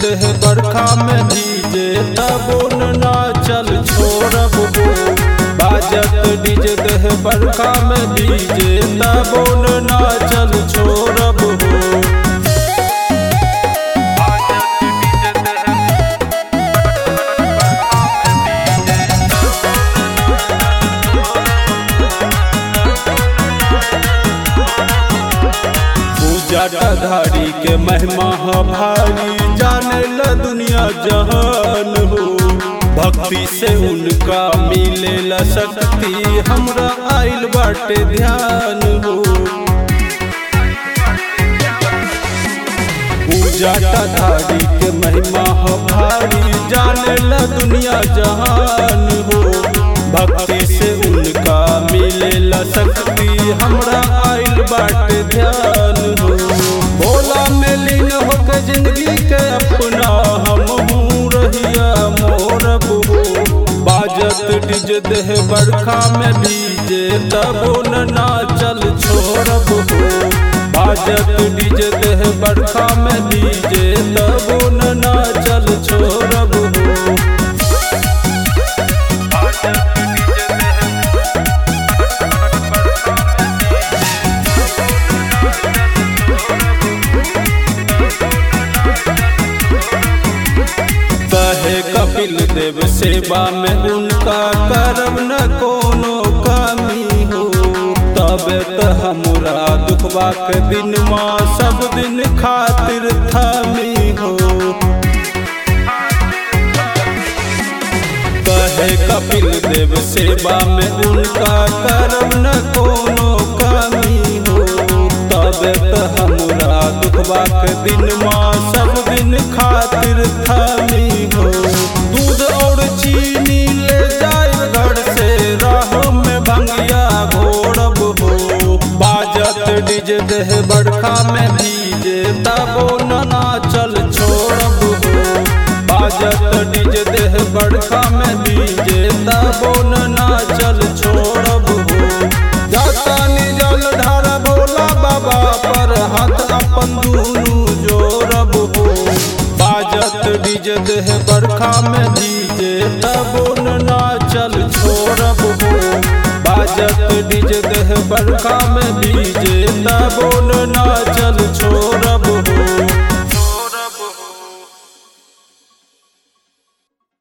देह बरखा में भीजे तबो ना चल छोड़ब हो बाजत डीज देह बरखा में भीजे तबो ना चल छोड़ब हो पूजा धारी के महिमा ह भारी जाने ला दुनिया जहान हो भक्ति से उनका मिले ला शक्ति हमरा आइल बाटे ध्यान हो पूजा धारी के महिमा ह भारी जाने ला दुनिया जहान हो भक्ति से उनका मिले ला शक्ति हमरा आइल बाटे ध्यान हो भोला में लीन होके जिंदगी के अपना हम रहिया मोरब हो बाजत डिज देह बरखा में भीजे तबो ना चल छोड़ब हो बाजत डिज देह बरखा में भीजे तबो ना चल छोड़ब हो कहे कपिल देव सेवा में उनका करब न कोनो कमी हो तब त हमरा दुखबा के दिन माँ सब दिन खातिर थमी हो कहे कपिल देव सेवा में उनका करब न कोनो कमी हो तब त हमरा दुखबा के दिन माँ सब दिन खातिर थमी हो दूध और चीनी ले जाए घर से राह में भंगिया घोड़ब हो बाजत डिज देह बरखा में भीजे तबो ना चल छोड़ब हो बाजत डिज देह बरखा में भीजे तबो ना चल छोड़ब हो जाता जल ढार भोला बाबा पर हाथ अपन दुनू जोड़ब हो बाजत डिज देह बरखा में भीजे तबो ना चल छोड़ब हो बाजत डिज देह बरखा में भीजे तबो ना चल